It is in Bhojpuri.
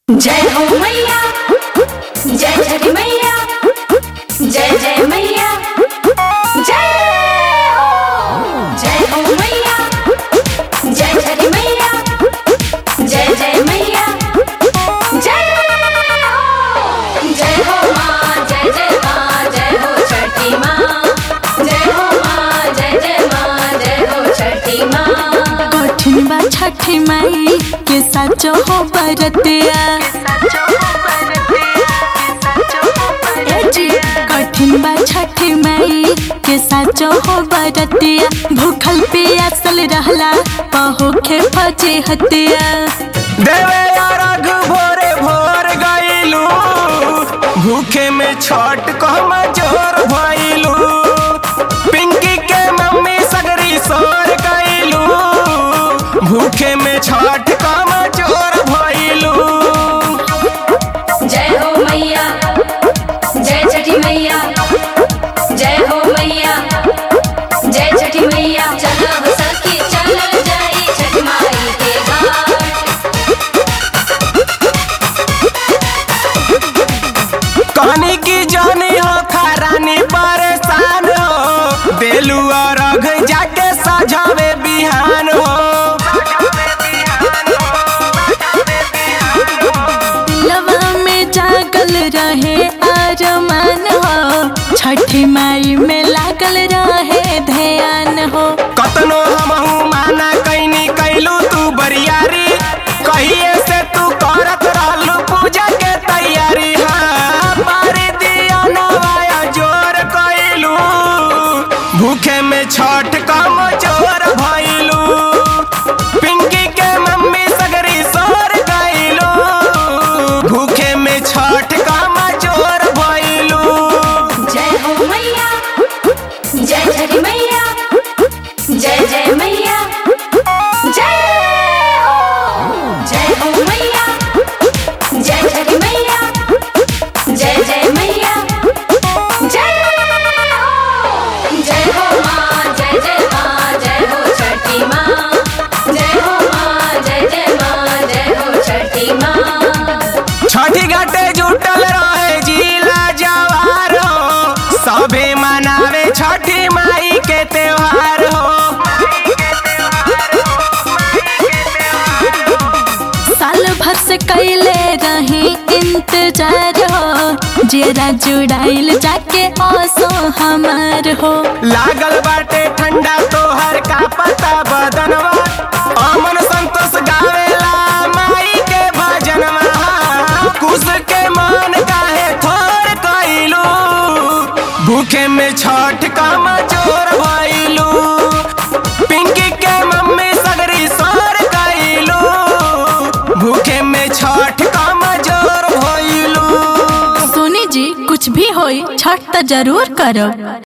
जय हो मैया जय छठी मैया जय जय मैया जय हो जय हो मैया जय छठी मैया जय जय मैया जय हो जय हो माँ जय जय माँ जय हो छठी माँ जय हो माँ जय जय माँ जय हो छठी माँ कठिन बा छठी माई के साचो हो बरतिया ए जी, कठिन बा छठी माई के साचो हो बरतिया भूखल पियासल रहला पहोखे फजे हतिया देवे अरघ भोरे भोर गईलू भूखे में छठ कहम जोर भइलू पिंकी के मम्मी सगरी सोर गईलू भूखे में छठ कहम जोर भइलू जय हो मैया जय छठी मैया जय हो मैया जय छठी मैया चलो हो सखी चलो जाई छठ माई के घाट कहनी की जानी हो खरानी परेशान हो देलू अरघ जाके सजावे बिहान हो दिलवा में जागल रहे अरमान हो छठी माई में लागल रहे ध्यान हो कतनो हमहू माना कैनी कैलू तू बरियारी कहिए से तू करत रहलू पूजा के तैयारी हाँ मारी दिया नवाया जोर कैलू भूखे में छठ कम जोर भइलू पिंकी के मम्मी सगरी सोर गइलू भूखे में छठ कम जोर भइलू जय हो मैया जय छठी मैया जय जय मैया जय हो जय हो मैया जय छठी मैया जय जय मैया जय हो जय हो माँ जय जय माँ जय हो छठी माँ जय हो माँ जय जय माँ जय हो छठी माँ छठी घाटे जुटल रहे जिला जवार हो सभे मनावे छठी माई के त्योहार हो साल भर से कैले रही इंतजार हो जेरा जुड़ाइल जाके ओसो हमार हो लागल बाटे ठंडा तोहर का पता बदनवा अमन संतोष गावेला माई के भजनवा कुश के मन काहे थोर कइलू भूखे में छठ का मजोर भइलू पिंकी के मम्मी सगरी सोर कइलू भूखे में छठ का मजोर भइलू सोनी जी कुछ भी होई छठ तो जरूर करब